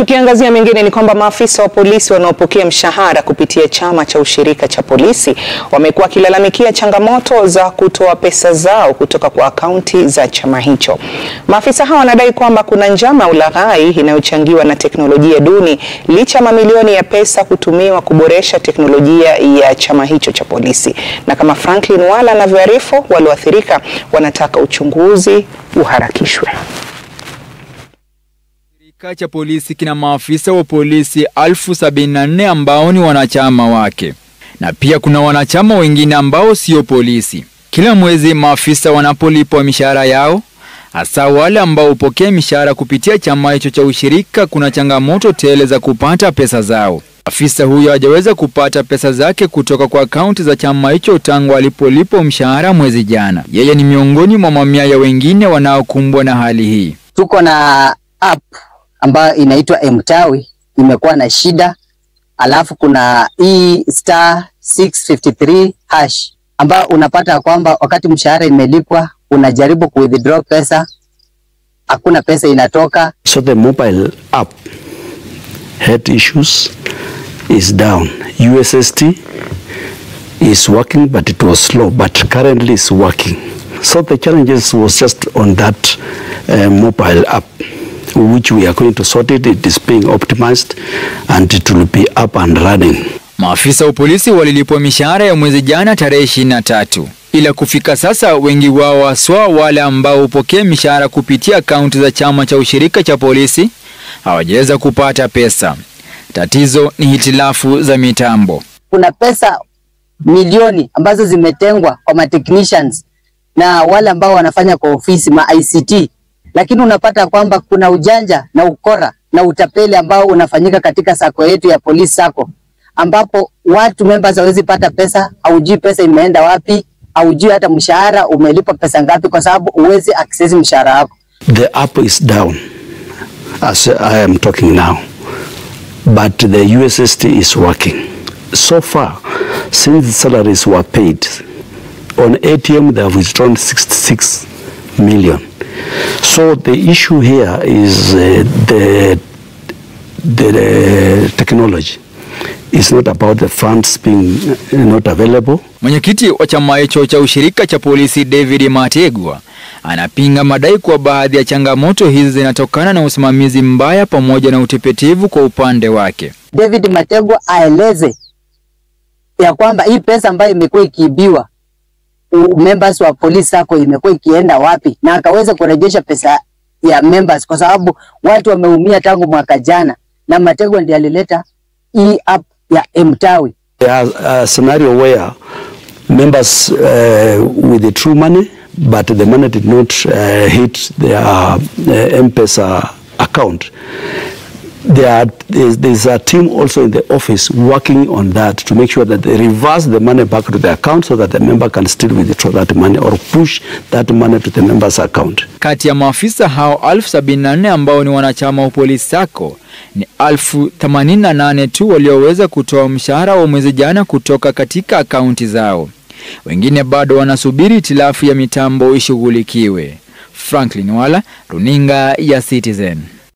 Tukiangazia mengine ni kwamba maafisa wa polisi wanaopokea mshahara kupitia chama cha ushirika cha polisi wamekuwa wakilalamikia changamoto za kutoa pesa zao kutoka kwa akaunti za chama hicho. Maafisa hao wanadai kwamba kuna njama ya ulaghai inayochangiwa na teknolojia duni licha ya mamilioni ya pesa kutumiwa kuboresha teknolojia ya chama hicho cha polisi. Na kama Franklin Wala anavyoarifu, walioathirika wanataka uchunguzi uharakishwe. Shirika cha polisi kina maafisa wa polisi elfu sabini na nne ambao ni wanachama wake na pia kuna wanachama wengine ambao sio polisi. Kila mwezi maafisa wanapolipwa mishahara yao, hasa wale ambao hupokea mishahara kupitia chama hicho cha ushirika, kuna changamoto tele za kupata pesa zao. Afisa huyo hajaweza kupata pesa zake kutoka kwa akaunti za chama hicho tangu alipolipwa mshahara mwezi jana. Yeye ni miongoni mwa mamia ya wengine wanaokumbwa na hali hii. Tuko na app ambayo inaitwa Mtawi imekuwa na shida, alafu kuna hii star 653 hash ambayo unapata kwamba wakati mshahara imelipwa unajaribu ku withdraw pesa, hakuna pesa inatoka. So the mobile app had issues, is down. USSD is working, but it was slow, but currently it's working. So the challenges was just on that uh, mobile app, which we are going to sort it. It is being optimized and it will be up and running. Maafisa wa polisi walilipwa mishahara ya mwezi jana tarehe 23, ila kufika sasa wengi wao haswa wale ambao hupokea mishahara kupitia akaunti za chama cha ushirika cha polisi hawajaweza kupata pesa. Tatizo ni hitilafu za mitambo. Kuna pesa milioni ambazo zimetengwa kwa ma technicians na wale ambao wanafanya kwa ofisi ma ICT, lakini unapata kwamba kuna ujanja na ukora na utapeli ambao unafanyika katika sako yetu ya polisi sako, ambapo watu members hawezi pata pesa, haujui pesa imeenda wapi, haujui hata mshahara umelipwa pesa ngapi, kwa sababu huwezi access mshahara wako. The app is down as I am talking now, but the USSD is working. So far, since the salaries were paid, on ATM they have withdrawn 66 million. So the issue here is uh, the, the, the technology. It's not about the funds being uh, not available. Mwenyekiti wa chama hicho cha ushirika cha polisi David Mategwa anapinga madai kuwa baadhi ya changamoto hizi zinatokana na usimamizi mbaya pamoja na utepetevu kwa upande wake. David Mategwa aeleze ya kwamba hii pesa ambayo imekuwa ikiibiwa u- members wa polisi sako imekuwa ikienda wapi, na akaweza kurejesha pesa ya members, kwa sababu watu wameumia tangu mwaka jana, na Mategwa ndiye alileta hii app ya Mtawi. There's a scenario where members uh, with the true money, but the money did not uh, hit their uh, M-Pesa account. There are, there's, there's a team also in the office working on that to make sure that they reverse the money back to the account so that the member can still withdraw that money or push that money to the member's account. Kati ya maafisa hao elfu sabini na nne ambao ni wanachama wa polisi sako ni elfu themanini na nane tu walioweza kutoa mshahara wa mwezi jana kutoka katika akaunti zao. Wengine bado wanasubiri hitilafu ya mitambo ishughulikiwe. Franklin Wala, runinga ya Citizen.